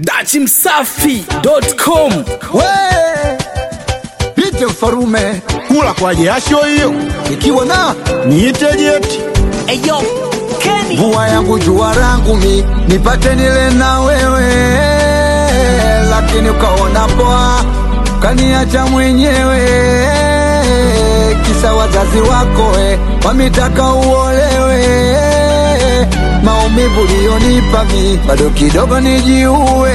dachimsafi.com We Pite mfarume kula kwa jasho hiyo ikiwa na niite jeti Eyo, Kenny. mvua yangu jua rangu mi nipate nile na wewe, lakini ukaona poa kaniacha mwenyewe, kisa wazazi wako we wamitaka uolewe. Maumivu lionipa mi bado kidogo nijiue,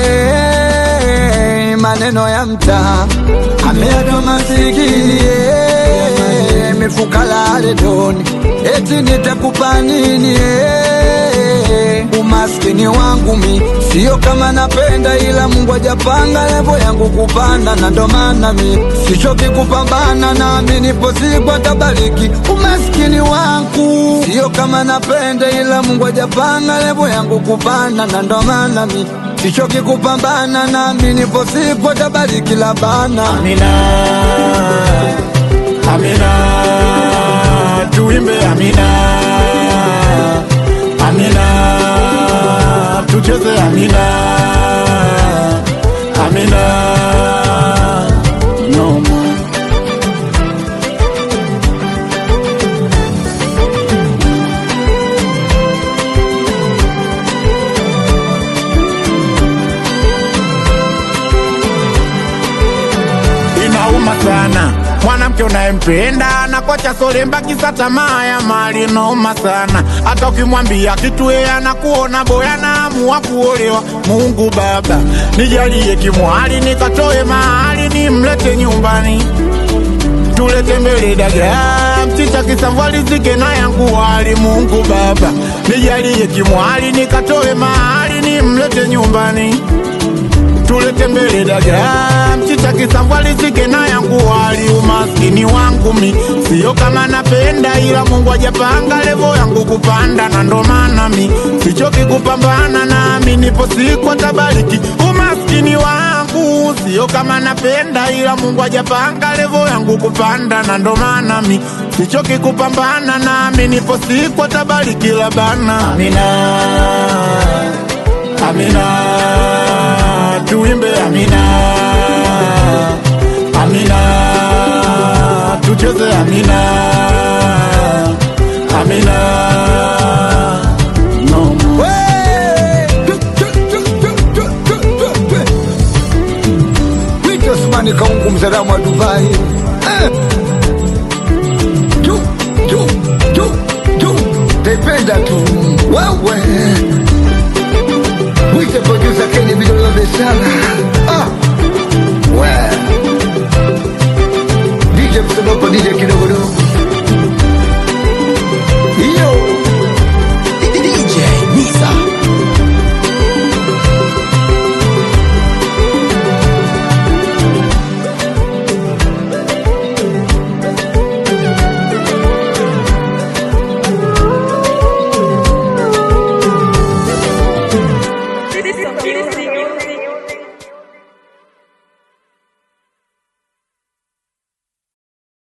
maneno ya mtaa ameacha masikini eh, mifuka lale doni eti nitakupa nini eh? Umaskini wangu mi sio kama napenda, ila Mungu hajapanga levo yangu kupanda, na ndo maana mi sichoki kupambana, nami nipo siku atabariki. Umaskini wangu sio kama napenda, ila Mungu hajapanga levo yangu kupanda, na ndo maana mi sichoki kupambana, nami nipo siku atabariki labana Amina Amina tuimbe Amina Amina tucheze Amina Amina no more. inauma sana mwanamke unayempenda na kwacha solemba kisa tamaa ya mali inauma sana hata ukimwambia kitu yeye anakuona boya naamua kuolewa mungu baba nijalie kimwali nikatoe mahali nimlete nyumbani tulete mbele dagaa mchicha kisamvalizike na yangu wali mungu baba nijalie kimwali nikatoe mahali nimlete nyumbani tulete mbele dagaa mchicha kisambwalizike na yangu wali umaskini wangu mi sio kama napenda ila mungu ajapanga levo yangu kupanda na ndo maana mi sichoki kupambana nami nipo siku atabariki umaskini wangu sio kama napenda ila mungu ajapanga levo yangu kupanda na ndo maana mi sichoki kupambana nami nipo siku atabariki labana amina Amina, tuimbe Amina, Amina, tucheze Amina, Amina, no more. Wito Osmani Kaungu mzalamu wa Dubai eh. Juu, juu, juu, juu. Taipenda tu wewe Wite producer Kenny vidole vya biashara